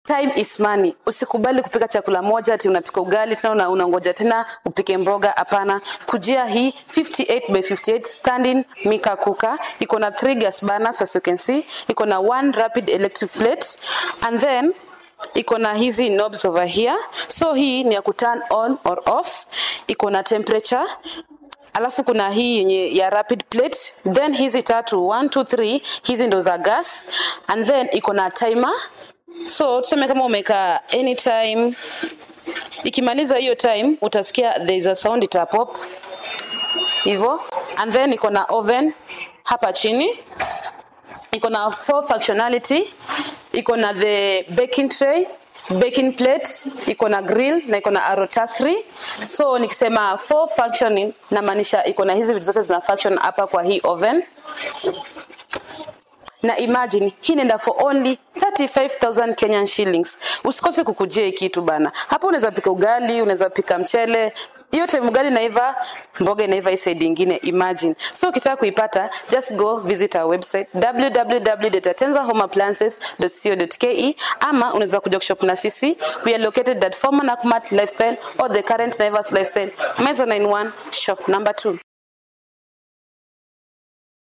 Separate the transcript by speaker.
Speaker 1: time is money usikubali kupika chakula moja ati unapika ugali tena una- unangoja tena upike mboga hapana kujia hii 58 by 58 standing mika kuka iko na three gas burners as you can see iko na one rapid electric plate and then iko na hizi knobs over here so hii ni ya kuturn on or off iko na temperature alafu kuna hii yenye ya rapid plate then hizi tatu 1 2 3 hizi ndo za gas and then iko na timer so tuseme kama umeka anytime ikimaliza hiyo time utasikia there is a sound ita pop hivyo and then iko na oven hapa chini iko na four functionality iko na the baking tray baking plate iko na grill na iko na rotisserie so nikisema four functioning namaanisha iko na hizi vitu zote zina function hapa kwa hii oven na imagine hii inaenda for only 35000 Kenyan shillings. Usikose kukujia hii kitu bana. Hapa unaweza pika ugali, unaweza pika mchele, hiyo time ugali inaiva, mboga inaiva hii side ingine, imagine. So ukitaka kuipata, just go visit our website www.tenzahomeappliances.co.ke ama unaweza kuja kushop na sisi. We are located at former Nakumatt Lifestyle or the current Naivas Lifestyle, Meza 91 shop number 2.